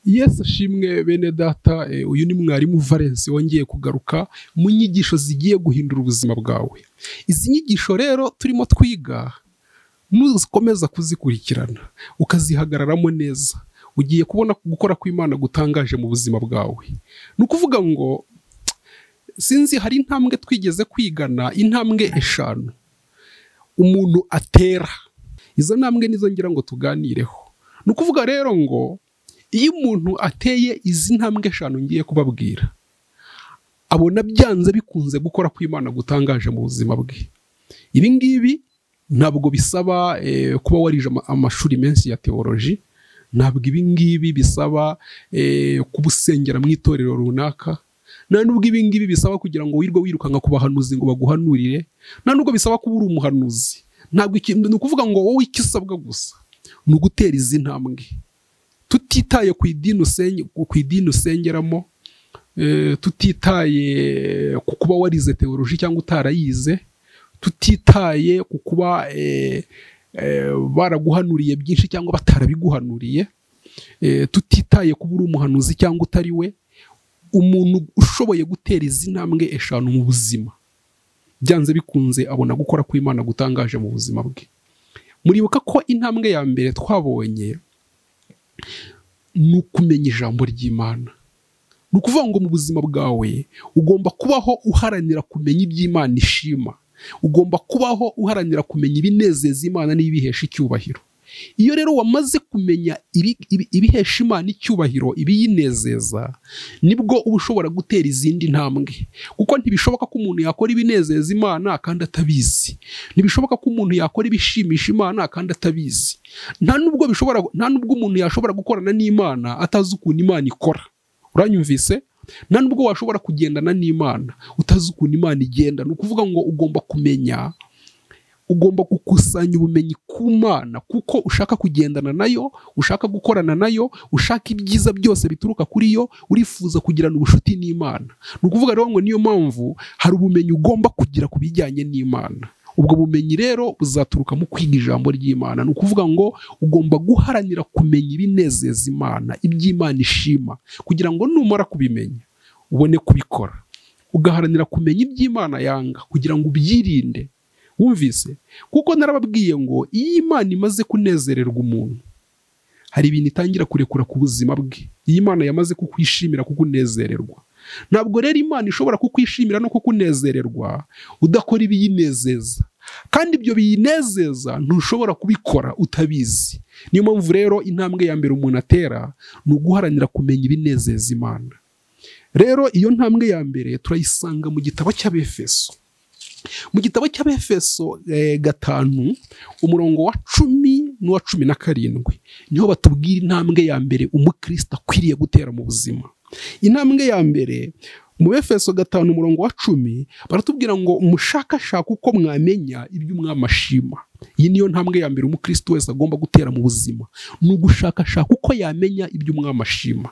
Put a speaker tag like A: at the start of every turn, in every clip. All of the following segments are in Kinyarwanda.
A: Yesu ashimwe bene data, eh, uyu ni mwarimu Valens wongeye kugaruka mu nyigisho zigiye guhindura ubuzima bwawe. Izi nyigisho rero turimo twiga nukomeza kuzikurikirana ukazihagararamo neza ugiye kubona gukora kw'Imana gutangaje mu buzima bwawe. Ni ukuvuga ngo sinzi hari intambwe twigeze kwigana intambwe eshanu umuntu atera. Izo ntambwe nizo ngira ngo tuganireho. Ni ukuvuga rero ngo iyo umuntu ateye izi ntambwe eshanu ngiye kubabwira abona byanze bikunze gukora kw'Imana gutangaje mu buzima bwe. Ibi ngibi ntabwo bisaba eh, kuba warije ama- amashuri menshi ya teoloji ntabwo ibi ngibi bisaba eh, kuba usengera mu itorero runaka nta nubwo ibi ngibi bisaba kugira ngo wirwe wirukanka ku bahanuzi ngo baguhanurire nta nubwo bisaba kuba uri umuhanuzi ntabwo ikintu ni ukuvuga ngo wowe icyo usabwa gusa ni ugutera izi ntambwe tutitaye ku idini usenge, ku idini usengeramo eh, tutitaye ku kuba warize teoloji cyangwa utarayize tutitaye ku kuba eh, eh, baraguhanuriye byinshi cyangwa batarabiguhanuriye eh, tutitaye kuba uri umuhanuzi cyangwa utari we umuntu ushoboye gutera izi ntambwe eshanu mu buzima byanze bikunze abona gukora kw'Imana gutangaje mu buzima bwe muribuka ko intambwe ya mbere twabonye ni ukumenya ijambo ry'Imana ni ukuvuga ngo mu buzima bwawe ugomba kubaho uharanira kumenya iby'Imana ishima ugomba kubaho uharanira kumenya ibinezeza Imana n'ibihesha icyubahiro iyo rero wamaze kumenya ibi- ibi- ibihesha Imana icyubahiro ibiyinezeza nibwo uba ushobora gutera izindi ntambwe kuko ntibishoboka ko umuntu yakora ibinezeza Imana kandi atabizi ntibishoboka ko umuntu yakora ibishimisha Imana kandi atabizi nta nubwo bishobora nta nubwo umuntu yashobora gukorana n'Imana atazi ukuntu Imana ikora uranyumvise nta nubwo washobora kugendana n'Imana utazi ukuntu Imana igenda ni ukuvuga ngo ugomba kumenya ugomba gukusanya ubumenyi ku Mana kuko ushaka kugendana nayo ushaka gukorana nayo ushaka ibyiza byose bituruka kuri yo urifuza kugirana ubucuti n'Imana ni ukuvuga rero ngo niyo mpamvu hari ubumenyi ugomba kugira ku bijyanye n'Imana ubwo bumenyi rero buzaturuka mu kwiga ijambo ry'Imana ni ukuvuga ngo ugomba guharanira kumenya ibinezeza Imana iby'Imana ishima kugira ngo numara kubimenya ubone kubikora ugaharanira kumenya iby'Imana yanga kugira ngo ubyirinde wumvise kuko narababwiye ngo iyo Imana imaze kunezererwa umuntu hari ibintu itangira kurekura ku buzima bwe iyo Imana yamaze kukwishimira kukunezererwa ntabwo rero Imana ishobora kukwishimira no kukunezererwa udakora ibiyinezeza kandi ibyo biyinezeza ntushobora kubikora utabizi niyo mpamvu rero intambwe ya mbere umuntu atera ni uguharanira kumenya ibinezeza Imana rero iyo ntambwe ya mbere turayisanga mu gitabo cy'Abefeso mu gitabo cy'abefeso eh, gatanu umurongo wa cumi n'uwa cumi na karindwi niho batubwira intambwe ya mbere umukristo akwiriye gutera mu buzima intambwe ya mbere mu befeso gatanu umurongo wa cumi baratubwira ngo mushakashaka uko mwamenya ibyo mwamashima iyi niyo ntambwe ya mbere umukristo wese agomba gutera mu buzima ni ugushakashaka uko yamenya ibyo mwamashima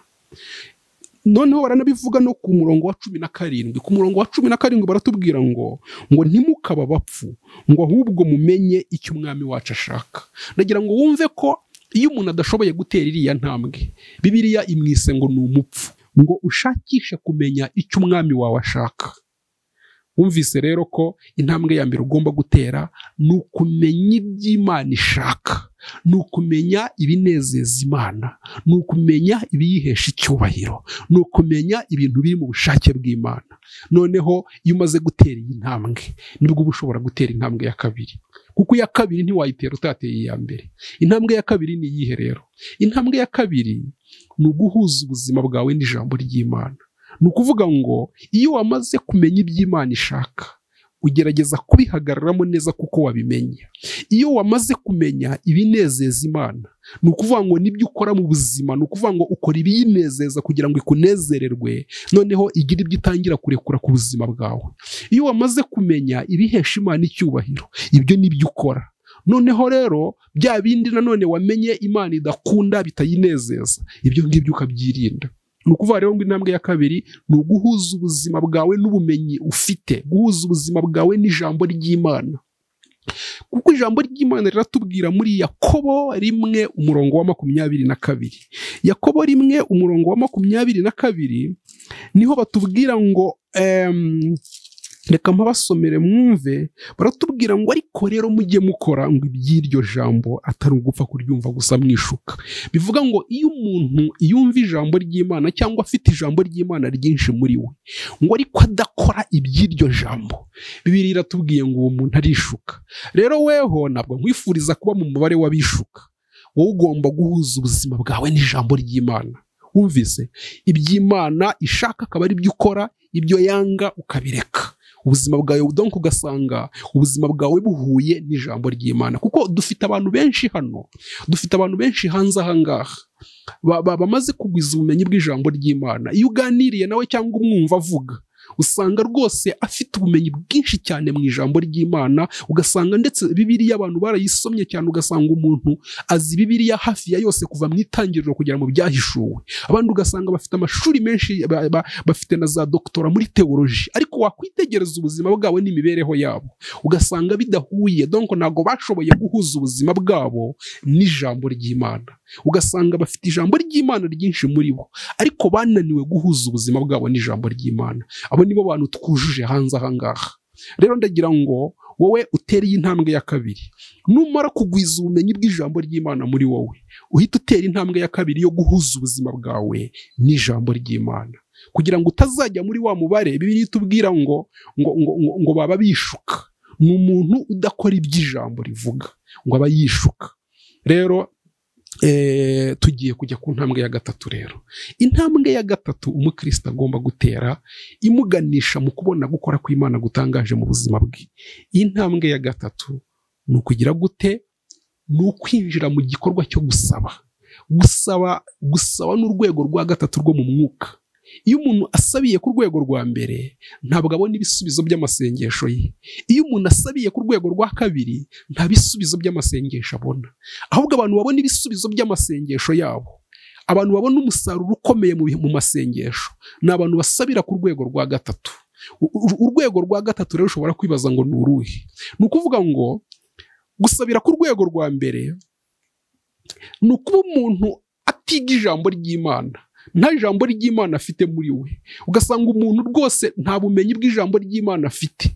A: noneho baranabivuga no ku murongo wa cumi na karindwi ku murongo wa cumi na karindwi baratubwira ngo ngo ntimukaba abapfu ngo ahubwo mumenye icyo umwami wacu ashaka ndagira ngo wumve ko iyo umuntu adashoboye gutera iriya ntambwe bibiliya imwise ngo ni umupfu ngo ushakishe kumenya icyo umwami wawe ashaka wumvise rero ko intambwe ya mbere ugomba gutera ni ukumenya iby'imana ishaka ni ukumenya ibinezeza imana ni ukumenya ibiyihesha icyubahiro ni ukumenya ibintu biri mu bushake bw'imana noneho iyo umaze gutera iyi ntambwe nibwo uba ushobora gutera intambwe ya kabiri kuko iya kabiri ntiwayitera utateye iya mbere intambwe ya kabiri ni iyihe rero intambwe ya kabiri ni uguhuza ubuzima bwawe n'ijambo ry'imana ni ukuvuga ngo iyo wamaze kumenya iby'imana ishaka ugerageza kubihagararamo neza kuko wabimenye iyo wamaze kumenya ibinezeza imana ni ukuvuga ngo nibyo ukora mu buzima ni ukuvuga ngo ukora ibiyinezeza kugira ngo ikunezererwe noneho igira ibyo itangira kurekura ku buzima bwawe iyo wamaze kumenya ibihesha imana icyubahiro ibyo nibyo ukora noneho rero bya bindi nanone wamenye imana idakunda bitayinezeza ibyo ngibyo ukabyirinda ni ukuvuga rero ngo intambwe ya kabiri ni uguhuza ubuzima bwawe n'ubumenyi ufite guhuza ubuzima bwawe n'ijambo ry'imana kuko ijambo ry'imana riratubwira muri yakobo rimwe umurongo wa makumyabiri na kabiri yakobo rimwe umurongo wa makumyabiri na kabiri niho batubwira ngo em, reka mpabasomere mwumve baratubwira ngo ariko rero mujye mukora ngo iby'iryo jambo atari ugupfa kuryumva gusa mwishuka bivuga ngo iyo umuntu yumva ijambo ry'imana cyangwa afite ijambo ry'imana ryinshi muri we ngo ariko adakora iby'iryo jambo bibiri iratubwiye ngo uwo muntu arishuka rero weho ntabwo nkwifuriza kuba mu mubare w'abishuka wowe ugomba guhuza ubuzima bwawe n'ijambo ry'imana wumvise iby'imana ishaka akaba ari byo ukora ibyo yanga ukabireka ubuzima bwawe donc ugasanga ubuzima bwawe buhuye n'ijambo ry'imana kuko dufite abantu benshi hano dufite abantu benshi hanze ahangaha ba- ba- bamaze kugwiza ubumenyi bw'ijambo ry'imana iyo uganiriye nawe cyangwa umwumva avuga usanga rwose afite ubumenyi bwinshi cyane mu ijambo ry'imana ugasanga ndetse bibiriya abantu barayisomye cyane ugasanga umuntu azi bibiriya hafi ya yose kuva mu itangiriro kugera mu byahishuwe abandi ugasanga bafite amashuri menshi ba- ba- bafite na za dogitora muri teoloji ariko wakwitegereza ubuzima bwabo n'imibereho yabo ugasanga bidahuye donc ntabwo bashoboye guhuza ubuzima bwabo n'ijambo ry'imana ugasanga bafite ijambo ry'imana ryinshi muri bo ariko bananiwe guhuza ubuzima bwabo n'ijambo ry'imana abo nibo bantu twujuje hanze ahangaha rero ndagira ngo wowe utereye intambwe ya kabiri numara kugwiza ubumenyi bw'ijambo ry'imana muri wowe uhite utera intambwe ya kabiri yo guhuza ubuzima bwawe n'ijambo ry'imana kugira ngo utazajya muri wa mubare bibiri itubwira ngo ngo, ngo, ngo, ngo baba bishuka ni umuntu udakora iby'ijambo rivuga ngo aba yishuka rero eh, tugiye kujya ku ntambwe ya gatatu rero intambwe ya gatatu umukristo agomba gutera imuganisha mu kubona gukora kw'imana gutangaje mu buzima bwe iyi ntambwe ya gatatu ni ukugira gute ni ukwinjira mu gikorwa cyo gusaba gusaba gusaba ni urwego rwa gatatu rwo mu mwuka iyo umuntu asabiye ku rwego rwa mbere ntabwo abona ibisubizo by'amasengesho ye iyo umuntu asabiye ku rwego rwa kabiri nta bisubizo by'amasengesho abona ahubwo abantu babona ibisubizo by'amasengesho yabo abantu babona umusaruro ukomeye mu bihe- mu masengesho ni abantu basabira ku rwego rwa gatatu U- u- urwego rwa gatatu rero ushobora kwibaza ngo ni uruhe ni ukuvuga ngo gusabira ku rwego rwa mbere ni ukuba umuntu atiga ijambo ry'imana nta jambo ry'imana afite muri we ugasanga umuntu rwose nta bumenyi bw'ijambo ry'imana afite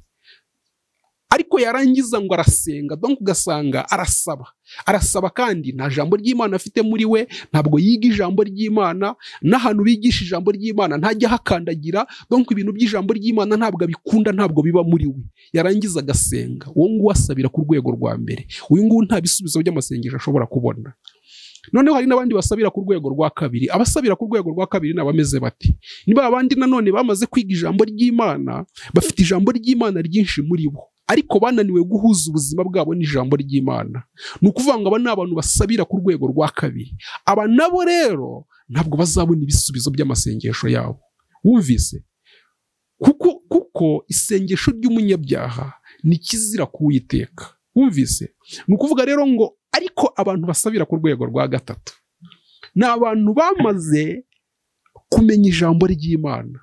A: ariko yarangiza ngo arasenga donc ugasanga arasaba arasaba kandi nta jambo ry'imana afite muri we ntabwo yiga ijambo ry'imana n'ahantu bigisha ijambo ry'imana ntajya ahakandagira donc ibintu by'ijambo ry'imana ntabwo abikunda ntabwo biba muri we yarangiza agasenga uwo nguwo asabira ku rwego rwa mbere uyu nguwo nta bisubizo by'amasengesho ashobora kubona noneho hari n'abandi basabira ku rwego rwa kabiri abasabira ku rwego rwa kabiri ni abameze bati ni ba bandi nanone bamaze kwiga ijambo ry'imana bafite ijambo ry'imana ryinshi muri bo ariko bananiwe guhuza ubuzima bwabo n'ijambo ry'imana ni ukuvuga ngo aba ni abantu basabira ku rwego rwa kabiri aba nabo rero ntabwo bazabona ibisubizo by'amasengesho yabo wumvise kuko kuko isengesho ry'umunyabyaha ni kizira kuwiteka wumvise ni ukuvuga rero ngo ariko abantu basabira ku rwego rwa gatatu ni abantu bamaze kumenya ijambo ry'imana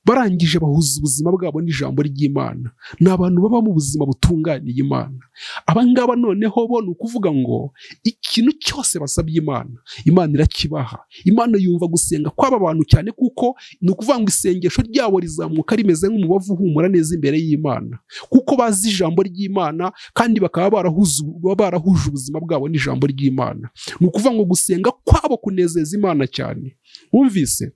A: barangije bahuza ubuzima bwabo n'ijambo ry'imana ni abantu baba mu buzima butunganiye imana abangaba noneho bo ni ukuvuga ngo ikintu cyose basabye imana imana irakibaha imana yumva gusenga kw'aba bantu cyane kuko ni ukuvuga ngo isengesho ryabo rizamuka rimeze nk'umubavu uhumura neza imbere y'imana kuko bazi ijambo ry'imana kandi bakaba barahuzu- baba barahuje ubuzima bwabo n'ijambo ry'imana ni ukuvuga ngo gusenga kwabo kunezeza imana cyane wumvise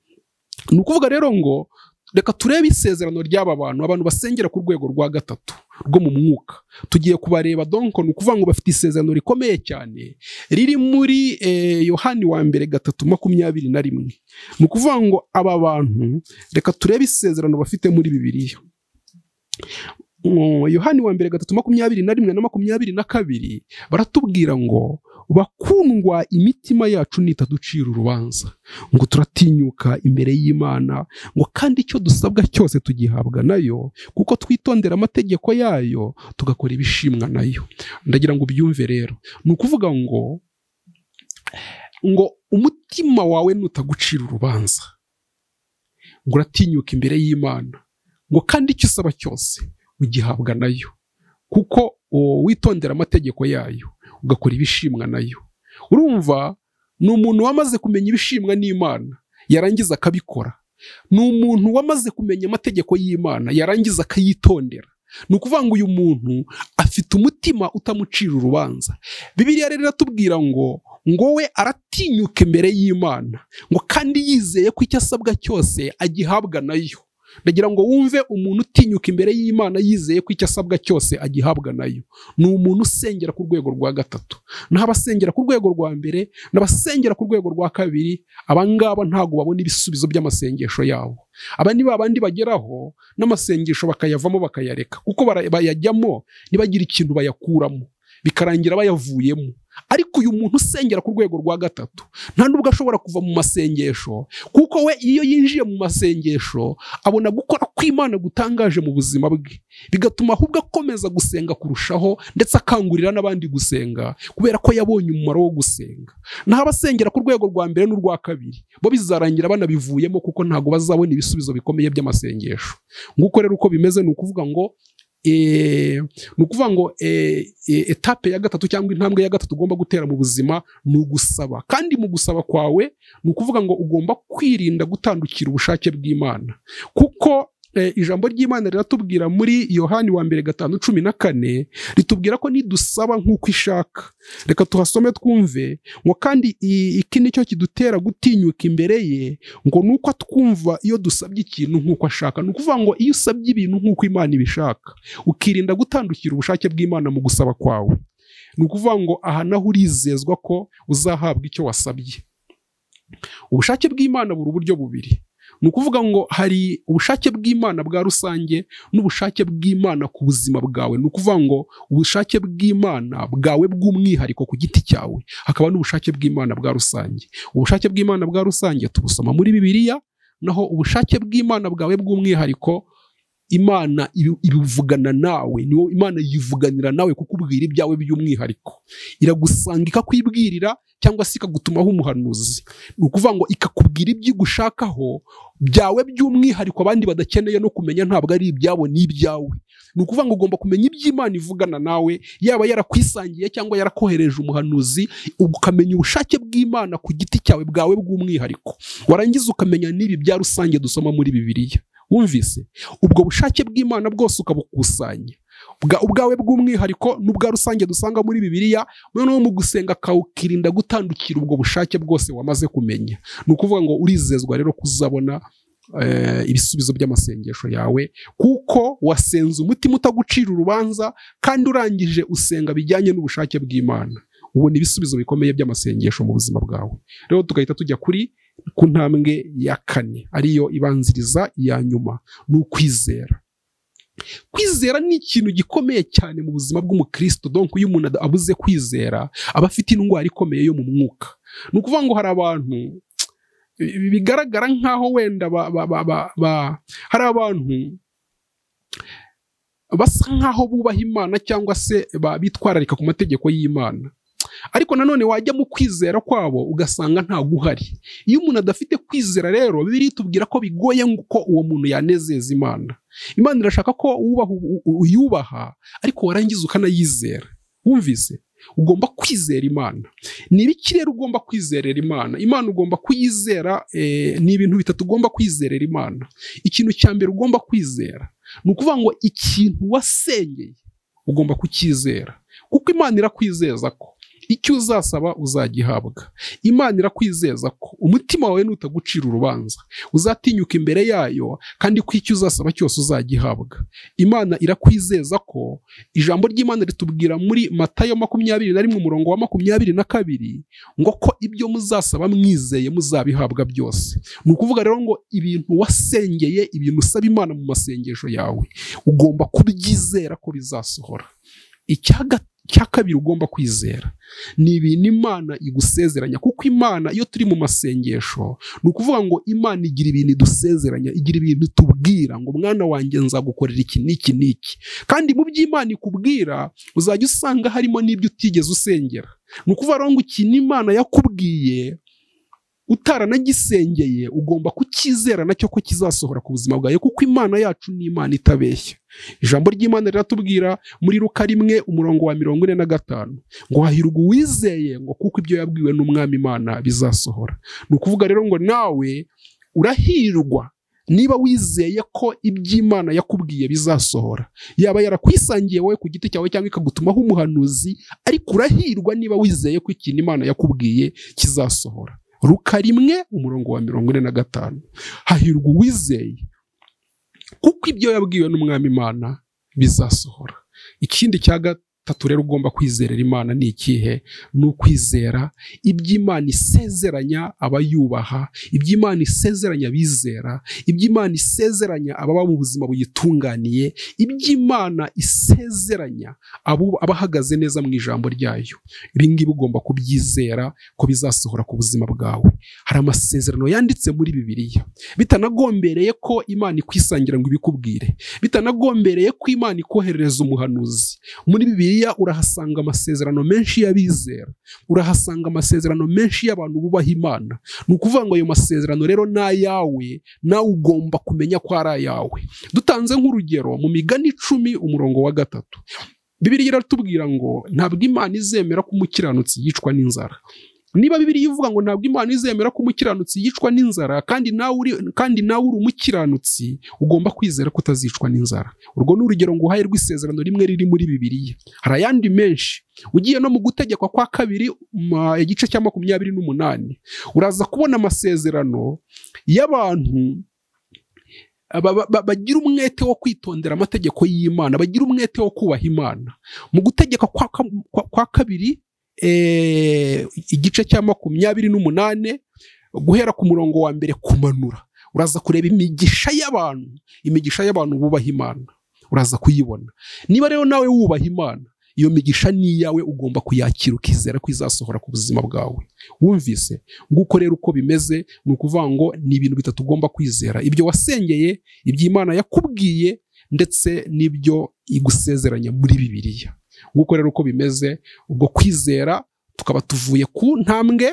A: ni ukuvuga rero ngo reka turebe isezerano ry'aba bantu abantu basengera ku rwego rwa gatatu rwo mu mwuka tugiye kubareba donko ni ukuvuga ngo bafite isezerano rikomeye cyane riri muri eh, yohani wa mbere gatatu makumyabiri na rimwe ni ukuvuga ngo aba bantu reka turebe isezerano bafite muri bibiliya Mm, yohani wa mbere gatatu makumyabiri na rimwe na makumyabiri na kabiri baratubwira ngo bakundwa imitima yacu nitaducira urubanza ngo turatinyuka imbere y'imana ngo kandi icyo dusabwa cyose tugihabwa nayo kuko twitondera amategeko yayo tugakora ibishimwa nayo ndagira ngo ubyumve rero ni ukuvuga ngo ngo umutima wawe nutagucira urubanza ngo uratinyuka imbere y'imana ngo kandi icyo usaba cyose ugihabwa nayo kuko o, witondera amategeko yayo ugakora ibishimwa nayo urumva ni umuntu wamaze kumenya ibishimwa n'imana yarangiza akabikora ni umuntu wamaze kumenya amategeko y'imana yarangiza akayitondera ni ukuvuga ngo uyu muntu afite umutima utamucira urubanza bibiriya rero iratubwira ngo ngo we aratinyuka imbere y'imana ngo kandi yizeye ko icyo asabwa cyose agihabwa nayo ndagira ngo wumve umuntu utinyuka imbere y'imana yizeye ko icyo asabwa cyose agihabwa nayo ni umuntu usengera ku rwego rwa gatatu n'abasengera ku rwego rwa mbere n'abasengera ku rwego rwa kabiri abangaba ntabwo babona ibisubizo by'amasengesho yabo aba ni babandi bageraho n'amasengesho bakayavamo bakayareka kuko bara- bayajyamo ntibagire ikintu bayakuramo bikarangira bayavuyemo ariko uyu muntu usengera ku rwego rwa gatatu nta nubwo ashobora kuva mu masengesho kuko we iyo yinjiye mu masengesho abona gukora kw'imana gutangaje mu buzima bwe bigatuma ahubwo akomeza gusenga kurushaho ndetse akangurira n'abandi gusenga kubera ko yabonye umumaro wo gusenga naho abasengera ku rwego rwa mbere n'urwa kabiri bo bizarangira banabivuyemo kuko ntabwo bazabona ibisubizo bikomeye by'amasengesho nguko rero uko bimeze ni ukuvuga ngo eh, ni ukuvuga ngo eh, eh, etape ya gatatu cyangwa intambwe ya gatatu ugomba gutera mu buzima ni ugusaba kandi mu gusaba kwawe ni ukuvuga ngo ugomba kwirinda gutandukira ubushake bw'imana kuko eh, ijambo ry'imana riratubwira muri yohani wa mbere gatanu cumi na kane ritubwira ko nidusaba nk'uko ishaka reka tuhasome twumve ngo kandi i- iki ni cyo kidutera gutinyuka imbere ye ngo ni uko atwumva iyo dusabye ikintu nk'uko ashaka ni ukuvuga ngo iyo usabye ibintu nk'uko imana ibishaka ukirinda gutandukira ubushake bw'imana mu gusaba kwawe ni ukuvuga ngo aha naho urizezwa ko uzahabwa icyo wasabye ubushake bw'imana buri uburyo bubiri ni ukuvuga ngo hari ubushake bw'imana bwa rusange n'ubushake bw'imana ku buzima bwawe ni ukuvuga ngo ubushake bw'imana bwawe bw'umwihariko ku giti cyawe hakaba n'ubushake bw'imana bwa rusange ubushake bw'imana bwa rusange tubusoma muri bibiliya naho ubushake bw'imana bwawe bw'umwihariko imana ibi- ibivugana nawe niwo imana yivuganira nawe kukubwira ibyawe by'umwihariko iragusanga ikakwibwirira cyangwa se ikagutumaho umuhanuzi ni ukuvuga ngo ikakubwira ibyo igushakaho byawe by'umwihariko abandi badakeneye no kumenya ntabwo ari ibyabo ni ibyawe ni ukuvuga ngo ugomba kumenya ibyo imana ivugana nawe yaba yarakwisangiye cyangwa yarakohereje umuhanuzi ukamenya ubushake bw'imana ku giti cyawe bwawe bw'umwihariko warangiza ukamenya n'ibi bya rusange dusoma muri bibiliya wumvise ubwo bushake bw'imana bwose ukabukusanya Ubwa- ubwawe bw'umwihariko n'ubwa rusange dusanga muri bibiliya noneho mu gusenga ukawukirinda gutandukira ubwo bushake bwose wamaze kumenya ni ukuvuga ngo urizezwa rero kuzabona eh, ibisubizo by'amasengesho yawe kuko wasenze umutima utagucira urubanza kandi urangije usenga bijyanye n'ubushake bw'imana ubona ibisubizo bikomeye by'amasengesho mu buzima bwawe rero tugahita tujya kuri ku ntambwe ya kane ariyo ibanziriza iya nyuma ni ukwizera kwizera ni ikintu gikomeye cyane mu buzima bw'umukristo donk iyo umuntu ad- abuze kwizera aba afite indwara ikomeye yo mu mwuka ni ukuvuga ngo hari abantu bi- bigaragara nkaho wenda ba, ba, ba, ba, ba, hari abantu basa nkaho bubaha imana cyangwa se ba- bitwararika ku mategeko y'imana ariko nanone wajya mu kwizera kwabo ugasanga nta guhari iyo umuntu adafite kwizera rero bibiri itubwira ko bigoye ngo ko uwo muntu yanezeza imana imana irashaka ko wubaha u- u- uyubaha ariko warangiza ukanayizera wumvise ugomba kwizera imana ni ibiki rero ugomba kwizerera imana imana ugomba kuyizera eh, ni ibintu bitatu ugomba kwizerera imana ikintu cya mbere ugomba kwizera ni ukuvuga ngo ikintu wasengeye ugomba kucyizera kuko imana irakwizeza ko icyo uzasaba uzagihabwa imana irakwizeza ko umutima wawe nutagucira urubanza uzatinyuka imbere yayo kandi ko icyo uzasaba cyose uzagihabwa imana irakwizeza ko ijambo ry'imana ritubwira muri matayo makumyabiri na rimwe umurongo wa makumyabiri na kabiri ngo ko ibyo muzasaba mwizeye muzabihabwa byose ni ukuvuga rero ngo ibintu wasengeye ibintu usaba imana mu masengesho yawe ugomba kubyizera ko bizasohora icya ga- icya kabiri ugomba kwizera ni ibintu imana igusezeranya kuko imana iyo turi mu masengesho ni ukuvuga ngo imana igira ibintu idusezeranya igira ibintu itubwira ngo mwana wanjye nzagukorera iki n'iki n'iki kandi mu byo imana ikubwira uzajya usanga harimo n'ibyo utigeze usengera ni ukuvuga rero ngo ikintu imana yakubwiye utaranagisengeye ugomba kucyizera nacyo ko kizasohora ku buzima bwawe kuko imana yacu ni imana itabeshya ijambo ry'imana riratubwira muri ruka rimwe umurongo wa mirongo ine na gatanu ngo hahirwa uwizeye ngo kuko ibyo yabwiwe n'umwami imana bizasohora ni ukuvuga rero ngo nawe urahirwa niba wizeye ko iby'imana yakubwiye bizasohora yaba yarakwisangiye wowe ku giti cyawe cyangwa ikagutumaho umuhanuzi ariko urahirwa niba wizeye ko ikintu imana yakubwiye kizasohora ruka rimwe umurongo wa mirongo ine na gatanu hahirwa uwizeye kuko ibyo yabwiwe n'umwami imana bizasohora ikindi cya gatatu rero ugomba kwizerera imana ni ikihe ni ukwizera iby'imana isezeranya abayubaha iby'imana isezeranya abizera iby'imana isezeranya ababa mu buzima buyitunganiye iby'imana isezeranya abo- abahagaze neza mu ijambo ryayo ibi ngibi ugomba kubyizera ko bizasohora ku buzima bwawe hari amasezerano yanditse muri bibiliya bitanagombereye ko imana ikwisangira ngo ibikubwire bitanagombereye ko imana ikoherereza umuhanuzi muri bibiliya urahasanga amasezerano menshi y'abizera urahasanga amasezerano menshi y'abantu bubaha imana ni ukuvuga ngo ayo masezerano rero ni ayawe nawe ugomba kumenya ko ari ayawe dutanze nk'urugero mu migani icumi umurongo wa gatatu bibiliya iratubwira ngo ntabwo imana izemera ko umukiranutsi yicwa n'inzara niba bibiliya ivuga ngo ntabwo imana izemera ko umukiranutsi yicwa n'inzara kandi nawe uri kandi nawe uri umukiranutsi ugomba kwizera ko utazicwa n'inzara urwo ni urugero nguhaye rw'isezerano rimwe riri muri bibiliya hari ayandi menshi ugiye no mu gutegekwa kwa kabiri ma- igice cya makumyabiri n'umunani uraza kubona amasezerano y'abantu ba- ba- ba- bagira umwete wo kwitondera amategeko y'imana bagira umwete wo kubaha imana mu gutegeka kwa, kwa, kwa, kwa kabiri eh, igice cya makumyabiri n'umunane guhera ku murongo wa mbere kumanura uraza kureba imigisha y'abantu imigisha y'abantu bubaha imana uraza kuyibona niba rero nawe wubaha imana iyo migisha ni iyawe ugomba kuyakira ukizera ko izasohora ku buzima bwawe wumvise nguko rero uko bimeze ni ukuvuga ngo ni ibintu bitatu ugomba kwizera ibyo wasengeye ibyo imana yakubwiye ndetse n'ibyo igusezeranya muri bibiliya nguko rero uko bimeze ubwo kwizera tukaba tuvuye ku ntambwe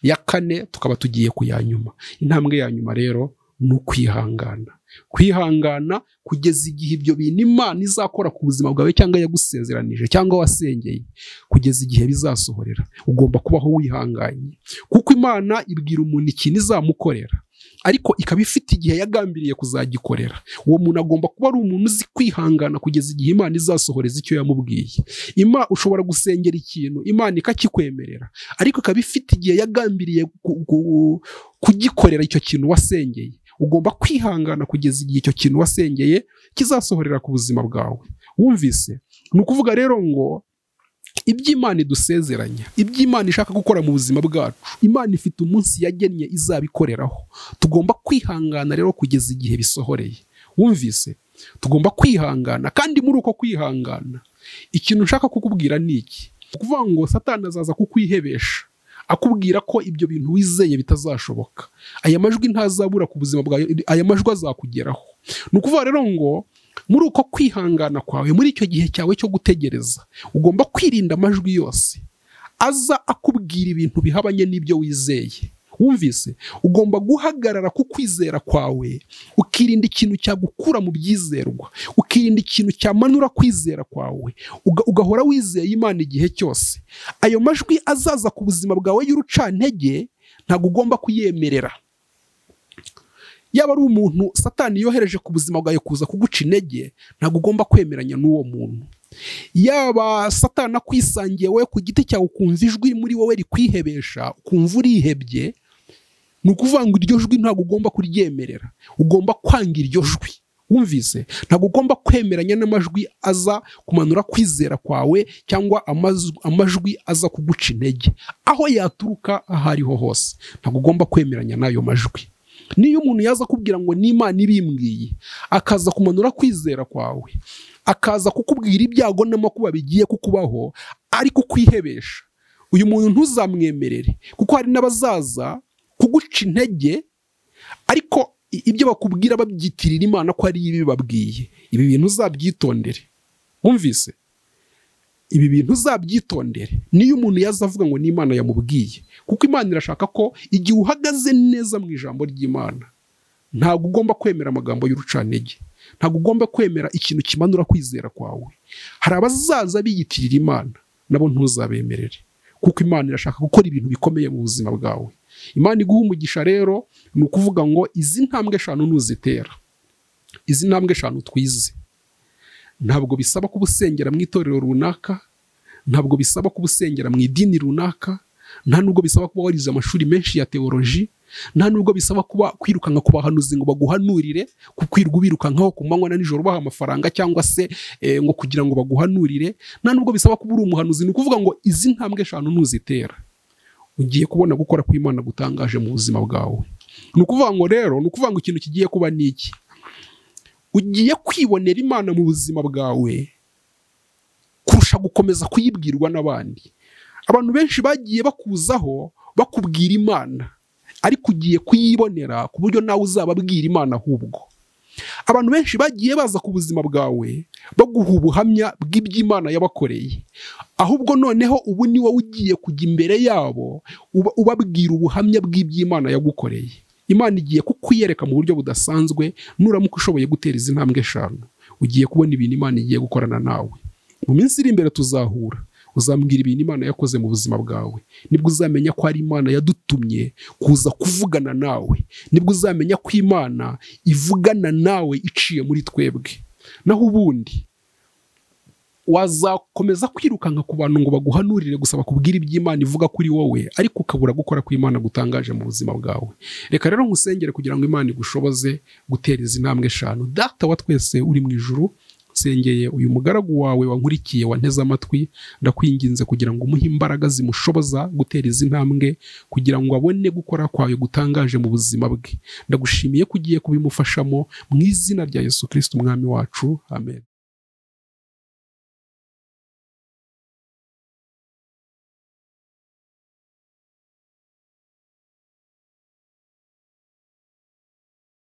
A: ya kane tukaba tugiye ku ya nyuma intambwe ya nyuma rero ni ukwihangana kwihangana kugeza igihe ibyo bintu imana izakora ku buzima bwawe cyangwa yagusezeranije cyangwa wasengeye kugeza igihe bizasohorera ugomba kubaho wihanganye kuko imana ibwira umuntu ikintu izamukorera ariko ikaba ifite igihe yagambiriye kuzagikorera uwo muntu agomba kuba ari umuntu uzi kwihangana kugeza igihe imana izasohoreza icyo yamubwiye ima ushobora gusengera ikintu imana ikakikwemerera ariko ikaba ifite igihe yagambiriye ku- ku- kugikorera icyo kintu wasengeye ugomba kwihangana kugeza igihe icyo kintu wasengeye kizasohorera ku buzima bwawe wumvise ni ukuvuga rero ngo iby'imana idusezeranya iby'imana ishaka gukora mu buzima bwacu imana ifite umunsi yagennye izabikoreraho tugomba kwihangana rero kugeza igihe bisohoreye wumvise tugomba kwihangana kandi muri uko kwihangana ikintu nshaka kukubwira ni iki ni ukuvuga ngo satani azaza kukwihebesha akubwira ko ibyo bintu wizeye bitazashoboka aya majwi ntazabura ku buzima bwawe aya majwi azakugeraho ni ukuvuga rero ngo muri uko kwihangana kwawe muri icyo gihe cyawe cyo gutegereza ugomba kwirinda amajwi yose aza akubwira ibintu bihabanye n'ibyo wizeye wumvise ugomba guhagarara ku kwizera kwawe ukirinda ikintu cyagukura mu byizerwa ukirinda ikintu cyamanura kwizera kwawe uga- ugahora wizeye imana igihe cyose ayo majwi azaza ku buzima bwawe y'urucantege ntabwo ugomba kuyemerera yaba ari umuntu satani yohereje ku buzima bwawe kuza kuguca intege ntabwo ugomba kwemeranya n'uwo muntu yaba satana akwisangiye wowe ku giti cyawe ukumva ijwi muri wowe rikwihebesha ukumva urihebye ni ukuvuga ngo iryo jwi ntabwo ugomba kuryemerera ugomba kwanga iryo jwi wumvise ntabwo ugomba kwemeranya n'amajwi aza kumanura kwizera kwawe cyangwa amaz- amajwi aza kuguca intege aho yaturuka aho ariho hose ntabwo ugomba kwemeranya n'ayo majwi niyo umuntu yaza akubwira ngo n'imana ibimbwiye akaza kumanura kwizera kwawe akaza kukubwira ibyago n'amakuba bigiye kukubaho ari kukwihebesha uyu muntu ntuzamwemerere kuko hari n'abazaza kuguca intege ariko i- ibyo bakubwira babyitirira imana ko ari ibi babwiye ibi bintu uzabyitondere wumvise ibi bintu uzabyitondere niyo umuntu yaza avuga ngo n'imana yamubwiye kuko imana irashaka ko igihe uhagaze neza mu ijambo ry'imana ntabwo ugomba kwemera amagambo y'urucantege ntabwo ugomba kwemera ikintu kimanura kwizera kwawe hari abazaza biyitirira imana nabo ntuzabemerere kuko imana irashaka gukora ibintu bikomeye mu buzima bwawe imana iguha umugisha rero ni ukuvuga ngo izi ntambwe eshanu ntuzitera izi ntambwe eshanu twize ntabwo bisaba kuba usengera mu itorero runaka ntabwo bisaba kuba usengera mu idini runaka nta nubwo bisaba kuba warize amashuri menshi ya teoloji nta nubwo bisaba kuba kwirukanka ku bahanuzi ngo baguhanurire kukwirirwa birukankaho ku manywa na nijoro baha amafaranga cyangwa se eh, ngo kugira ngo baguhanurire nta nubwo bisaba kuba uri umuhanuzi ni ukuvuga ngo izi ntambwe eshanu ntuzitera ugiye kubona gukora kw'imana gutangaje mu buzima bwawe ni ukuvuga ngo rero ni ukuvuga ngo ikintu kigiye kuba ni iki ugiye kwibonera imana mu buzima bwawe kurusha gukomeza kuyibwirwa n'abandi abantu benshi bagiye bakuzaho bakubwira imana ariko ugiye kuyibonera ku buryo nawe uzababwira imana ahubwo abantu benshi bagiye baza ku buzima bwawe baguha ubuhamya bw'iby'imana yabakoreye ahubwo noneho ubu ni wowe ugiye kujya imbere yabo uba- ubabwira ubuhamya bw'iby'imana yagukoreye imana igiye kukwiyereka mu buryo budasanzwe nuramuka ushoboye gutera izi ntambwe eshanu ugiye kubona ibintu imana igiye gukorana nawe mu minsi iri imbere tuzahura uzambwira ibintu imana yakoze mu buzima bwawe nibwo uzamenya ko ari imana yadutumye kuza kuvugana nawe nibwo uzamenya ko imana ivugana nawe iciye muri twebwe naho ubundi wazakomeza kwirukanka ku bantu ngo baguhanurire gusa bakubwire iby'imana ivuga kuri wowe ariko ukabura gukora kw'imana gutangaje mu buzima bwawe reka rero nkusengere kugira ngo imana igushoboze gutera izi ntambwe eshanu data wa twese uri mu ijuru nsengeye uyu mugaragu wawe wankurikiye wanteze amatwi ndakwinginze kugira ngo umuhe imbaraga zimushoboza gutera izi ntambwe kugira ngo abone gukora kwawe gutangaje mu buzima bwe ndagushimiye ko ugiye kubimufashamo mu izina rya yesu kirisiti umwami wacu amen